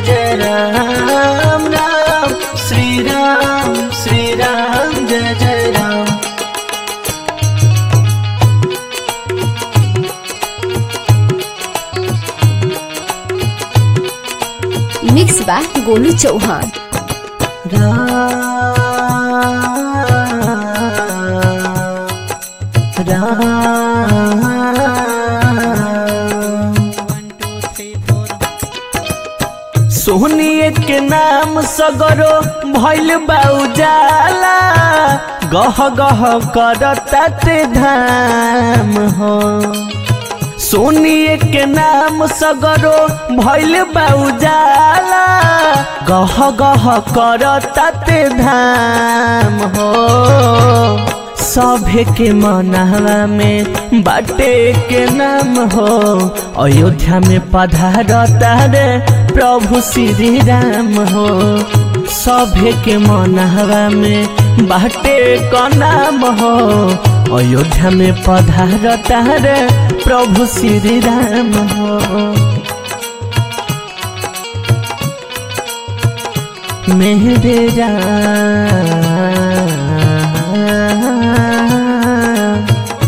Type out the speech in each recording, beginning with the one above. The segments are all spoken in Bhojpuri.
जय राम राम श्री राम श्री राम जय जय राम मिक्स बा गोलू चौहान राम राम सोहनिए के नाम सगरो भैल बाउजाला गह गह करताते धाम हो सोनिए के नाम सगरो भैल बाउजाला गह गह करताते धाम हो सभे के मनहवा में बाटे के नाम हो अयोध्या में पधारता रे प्रभु श्री राम हो सभे के मनहवा में बाटे का नाम हो अयोध्या में पधारता रे प्रभु श्री राम हो मेरे राम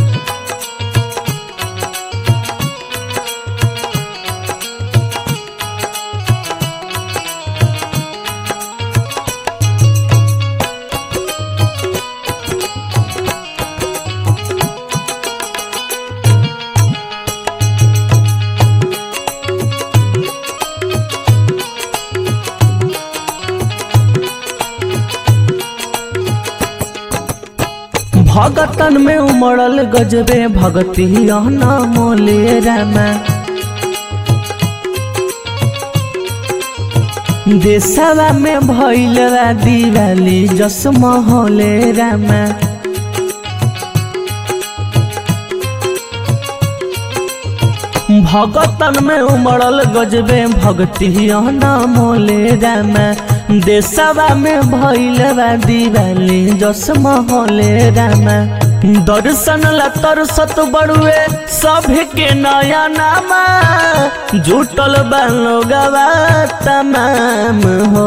भगतन में उमड़ल गजबे भगती मोले रामा देशवा में भैल दिवाली जस महले रामा भगतन में उमड़ल गजबे भक्ति मोले रामा देशवा में भैल दिवाली जस महले रामा दर्शन ला तरसत बड़ुए सभे के नया नामा जुटल बालोगवा तमाम हो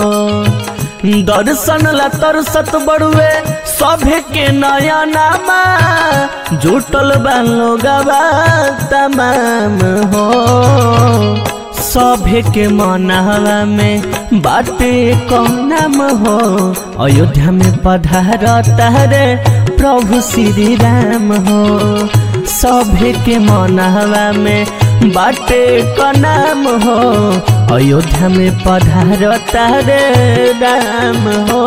दर्शन ला तरसत बड़ुए सभे के नया नामा जुटल बालोगवा तमाम हो सभे के मनहवा में बाटे कौन नाम हो अयोध्या में पधारता रे प्रभु श्री राम हो सभे के मनहवा में बाटे का नाम हो अयोध्या में पधारता रे राम हो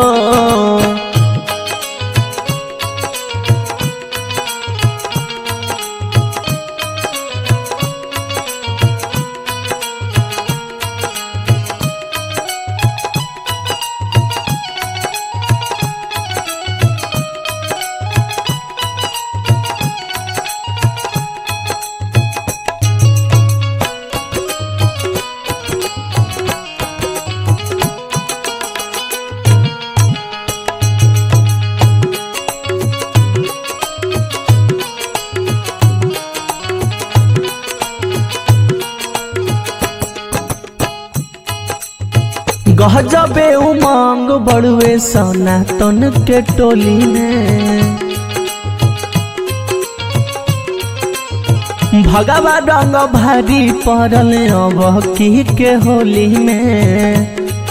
गहजबे उमंग बड़ुए सनातन के टोली में भगवा रंग भारी पड़ल अब की के होली में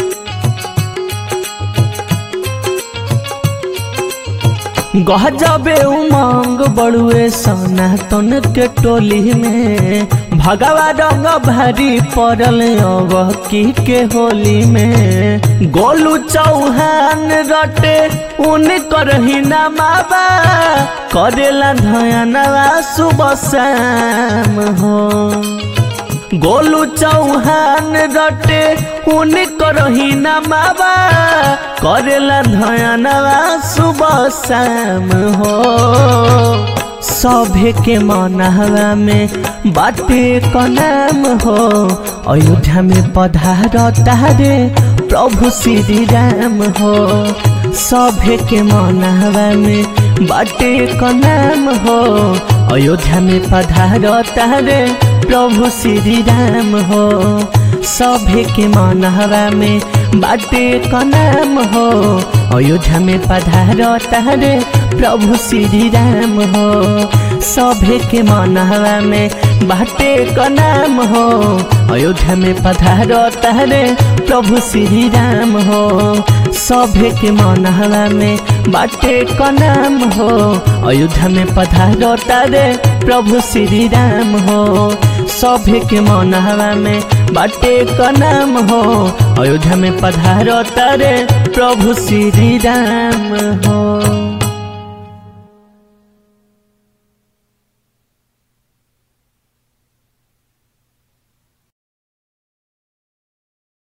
गहजबे उमंग बड़ुए सनातन के टोली में भगवा रंग भारी पड़ल अब की के होली में गोलू चौहान रटे उन करही नमाबा करेला धयनवा सुबह शाम हो गोलू चौहान रटे उन करही नमाबा करेला धयनवा सुबह शाम हो सभे के मनहवा में बाटे का नाम हो अयोध्या में पधारता रे प्रभु श्री राम हो सभे के मनहवा में बाटे का नाम हो अयोध्या में पधारता रे प्रभु श्री राम हो सभे के मनहवा में बाटे का नाम हो अयोध्या में पधार तारे प्रभु श्री राम हो सभे के मनहवा में बाटे का नाम हो अयोध्या में पधार तारे प्रभु श्री राम हो सभे के मनहवा में बाटे का नाम हो अयोध्या में पधार तारे प्रभु श्री राम हो सभे के मनहवा में बाटे का नाम हो अयोध्या में पधार तारे प्रभु श्री राम हो